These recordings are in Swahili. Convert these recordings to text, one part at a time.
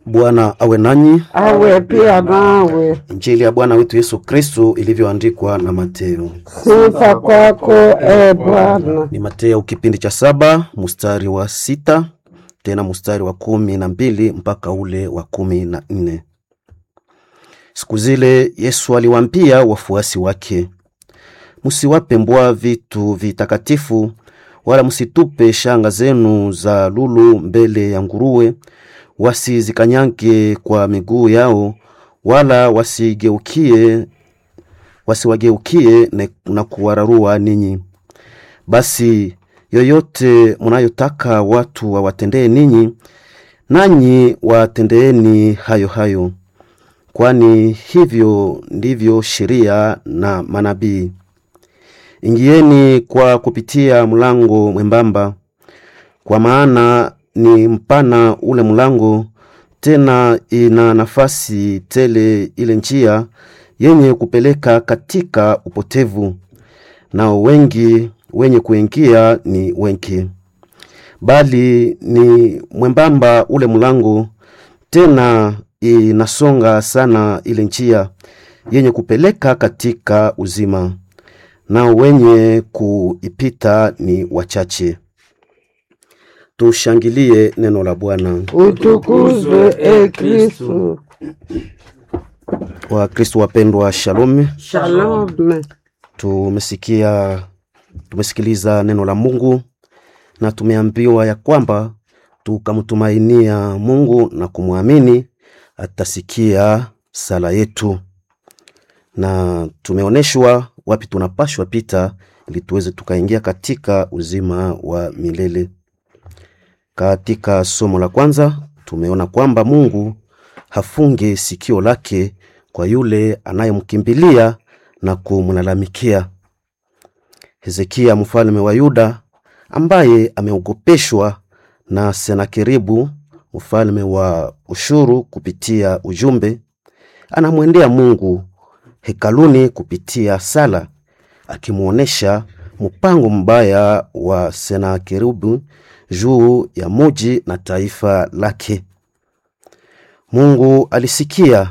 Bwana awe nanyi. awe pia nawe. Injili ya Bwana wetu Yesu Kristo ilivyoandikwa na Mateo. Sifa kwako e Bwana. Ni Mateo kipindi cha saba mstari wa sita tena mstari wa kumi na mbili mpaka ule wa kumi na nne. Siku zile Yesu aliwaambia wafuasi wake, msiwape mbwa vitu vitakatifu, wala msitupe shanga zenu za lulu mbele ya nguruwe, wasizikanyange kwa miguu yao, wala wasigeukie wasiwageukie ne- na kuwararua ninyi. Basi yoyote mnayotaka watu wawatendee ninyi, nanyi watendeeni hayo hayo, kwani hivyo ndivyo sheria na manabii. Ingieni kwa kupitia mlango mwembamba, kwa maana ni mpana ule mlango, tena ina nafasi tele ile njia yenye kupeleka katika upotevu, nao wengi wenye kuingia ni wengi. Bali ni mwembamba ule mlango, tena inasonga sana ile njia yenye kupeleka katika uzima, nao wenye kuipita ni wachache. Tushangilie neno la Bwana. Utukuzwe e Kristu. Wakristo wapendwa, shalom. Shalom. Tumesikia, tumesikiliza neno la Mungu na tumeambiwa ya kwamba tukamtumainia Mungu na kumwamini atasikia sala yetu, na tumeonyeshwa wapi tunapashwa pita ili tuweze tukaingia katika uzima wa milele. Katika somo la kwanza tumeona kwamba Mungu hafunge sikio lake kwa yule anayemkimbilia na kumlalamikia. Hezekia mfalme wa Yuda ambaye ameogopeshwa na Senakeribu mfalme wa Ushuru kupitia ujumbe, anamwendea Mungu hekaluni kupitia sala, akimwonyesha mpango mbaya wa Senakeribu juu ya muji na taifa lake. Mungu alisikia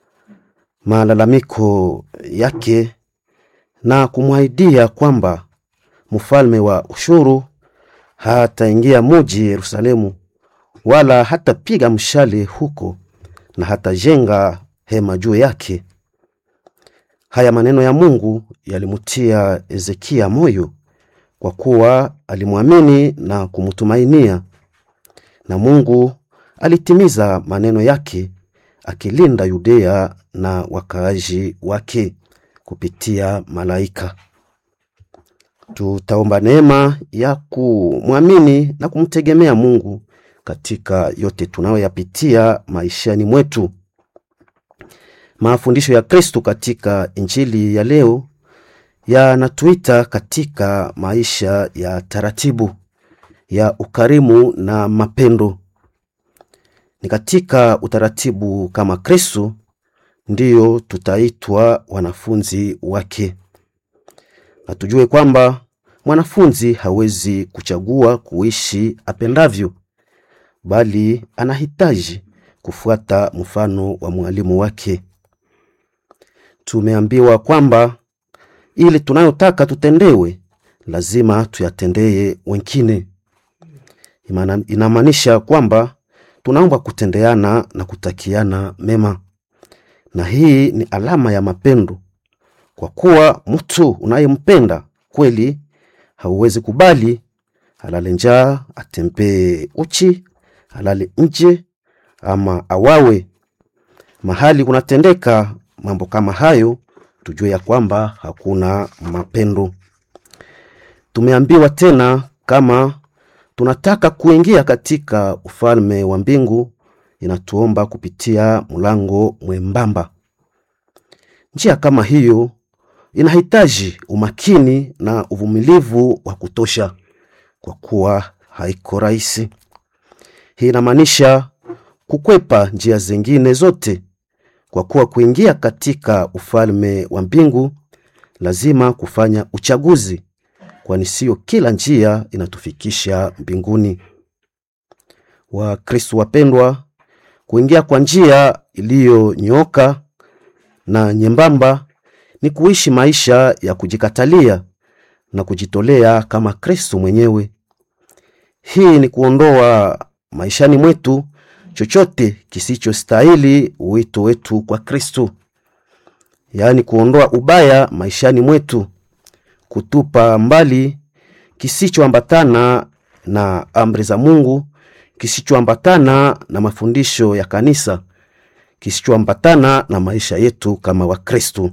malalamiko yake na kumwahidia kwamba mfalme wa Ushuru hataingia muji Yerusalemu, wala hatapiga mshale huko na hatajenga hema juu yake. Haya maneno ya Mungu yalimtia Hezekia moyo, kwa kuwa alimwamini na kumtumainia, na Mungu alitimiza maneno yake akilinda Yudea na wakaaji wake kupitia malaika. Tutaomba neema ya kumwamini na kumtegemea Mungu katika yote tunayoyapitia maishani mwetu. Mafundisho ya Kristo katika Injili ya leo yanatuita katika maisha ya taratibu ya ukarimu na mapendo. Ni katika utaratibu kama Kristo ndiyo tutaitwa wanafunzi wake, na tujue kwamba mwanafunzi hawezi kuchagua kuishi apendavyo, bali anahitaji kufuata mfano wa mwalimu wake. Tumeambiwa kwamba ili tunayotaka tutendewe, lazima tuyatendee wengine. Imana- Inamaanisha kwamba tunaomba kutendeana na kutakiana mema, na hii ni alama ya mapendo, kwa kuwa mtu unayempenda kweli hauwezi kubali alale njaa, atembee uchi, alale nje ama awawe. Mahali kunatendeka mambo kama hayo, tujue ya kwamba hakuna mapendo. Tumeambiwa tena kama tunataka kuingia katika ufalme wa mbingu, inatuomba kupitia mlango mwembamba. Njia kama hiyo inahitaji umakini na uvumilivu wa kutosha, kwa kuwa haiko rahisi. Hii inamaanisha kukwepa njia zingine zote, kwa kuwa kuingia katika ufalme wa mbingu lazima kufanya uchaguzi, kwani sio kila njia inatufikisha mbinguni. Wakristo wapendwa, Kuingia kwa njia iliyonyooka na nyembamba ni kuishi maisha ya kujikatalia na kujitolea kama Kristo mwenyewe. Hii ni kuondoa maishani mwetu chochote kisichostahili wito wetu kwa Kristo, yaani kuondoa ubaya maishani mwetu, kutupa mbali kisichoambatana na amri za Mungu, kisichoambatana na mafundisho ya kanisa, kisichoambatana na maisha yetu kama Wakristo.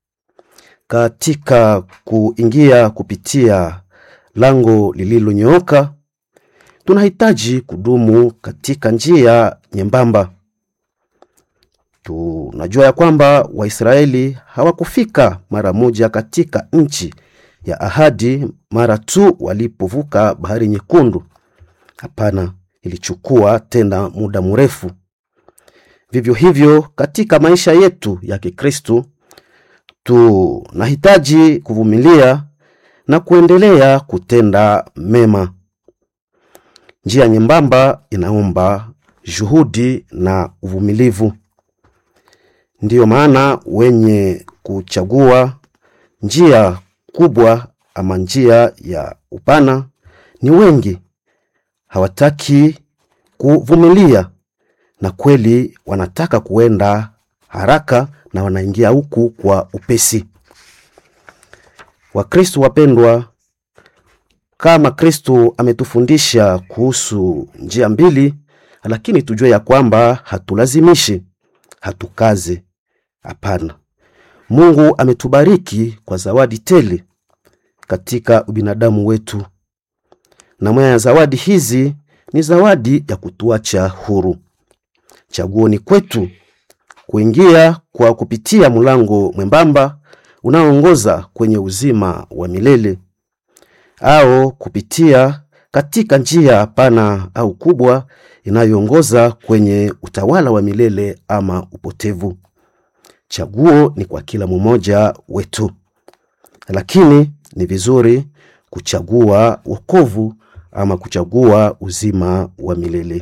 Katika kuingia kupitia lango lililonyooka, tunahitaji kudumu katika njia nyembamba. Tunajua ya kwamba Waisraeli hawakufika mara moja katika nchi ya ahadi mara tu walipovuka bahari nyekundu. Hapana, ilichukua tena muda mrefu. Vivyo hivyo katika maisha yetu ya Kikristo tunahitaji kuvumilia na kuendelea kutenda mema. Njia nyembamba inaomba juhudi na uvumilivu. Ndiyo maana wenye kuchagua njia kubwa ama njia ya upana ni wengi, hawataki kuvumilia, na kweli wanataka kuenda haraka na wanaingia huku kwa upesi. Wakristo wapendwa, kama Kristo ametufundisha kuhusu njia mbili, lakini tujue ya kwamba hatulazimishi, hatukaze. Hapana, Mungu ametubariki kwa zawadi tele katika ubinadamu wetu, na moja ya zawadi hizi ni zawadi ya kutuacha huru. Chaguo ni kwetu kuingia kwa kupitia mlango mwembamba unaoongoza kwenye uzima wa milele au kupitia katika njia pana au kubwa inayoongoza kwenye utawala wa milele ama upotevu. Chaguo ni kwa kila mmoja wetu, lakini ni vizuri kuchagua wokovu ama kuchagua uzima wa milele.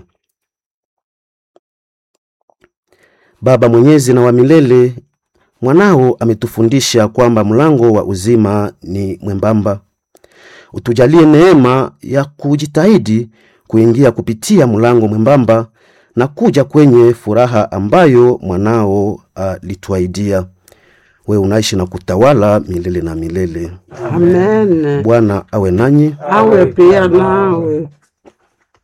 Baba mwenyezi na wa milele, mwanao ametufundisha kwamba mlango wa uzima ni mwembamba. Utujalie neema ya kujitahidi kuingia kupitia mlango mwembamba na kuja kwenye furaha ambayo mwanao alituahidia. Wewe unaishi na kutawala milele na milele. Amen. Bwana awe nanyi, Awe pia nawe.